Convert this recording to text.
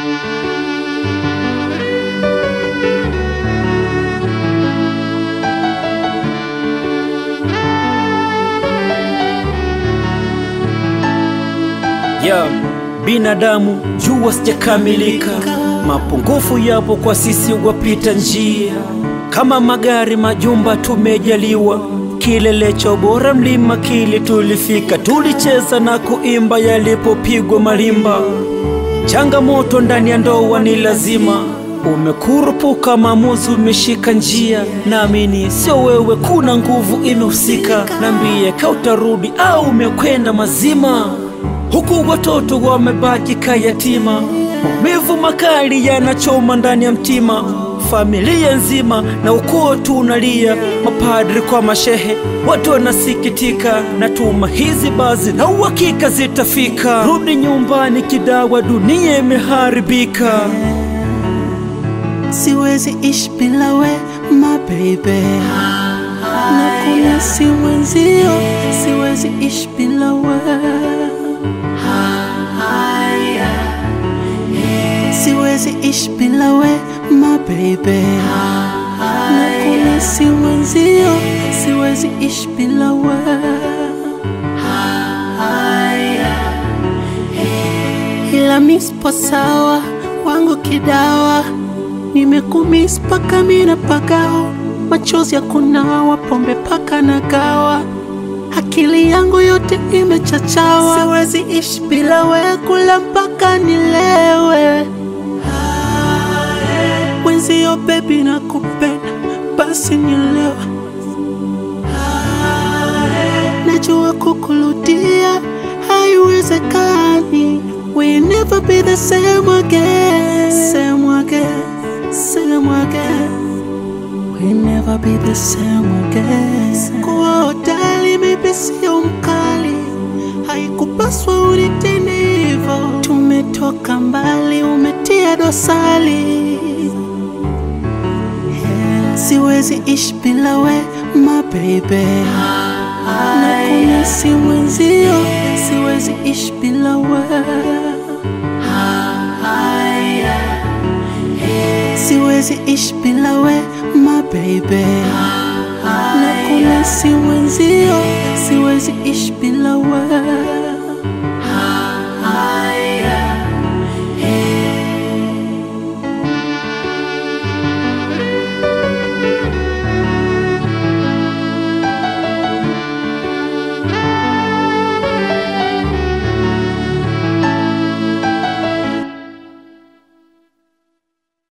ya binadamu jua sijakamilika, mapungufu yapo kwa sisi wapita njia. Kama magari, majumba tumejaliwa, kilele cha bora mlima kile tulifika, tulicheza na kuimba yalipopigwa marimba. Changamoto ndani ya ndoa ni lazima, umekurupuka maamuzi, umeshika njia. Naamini sio wewe, kuna nguvu imehusika. Nambie ka utarudi au umekwenda mazima huku watoto wamebaki kayatima, maumivu makali yanachoma ndani ya mtima, familia nzima na ukoo tunalia, mapadri kwa mashehe, watu wanasikitika, na tuma hizi bazi na uhakika zitafika. Rudi nyumbani kidawa, dunia imeharibika. Siwezi ishi bila we my baby, na kuna si mwenzio, siwezi ishi bila we Siwezi ishi bila we my baby, na kuna si mwenzio, siwezi ishi bila we ila mispo sawa wangu kidawa, nimekumis paka mina pagao, machozi ya kunawa, pombe paka na gawa, akili yangu yote imechachawa. Siwezi ishi bila we, kula mpaka nilewe mwenzio, baby nakupenda, basi nielewe. Najua kukurudia haiwezekani, we never be the same again, same again, same again. We never be the same again. Kuwa hodari mimi sio mkali, haikupaswa unitende hivyo. Tumetoka mbali, umetia dosari. Yeah. Siwezi ishi bila we my baby, na kuna si mwenzio, siwezi ishi bila we. Siwezi ishi bila we my baby, na kuna si mwenzio, siwezi ishi bila we.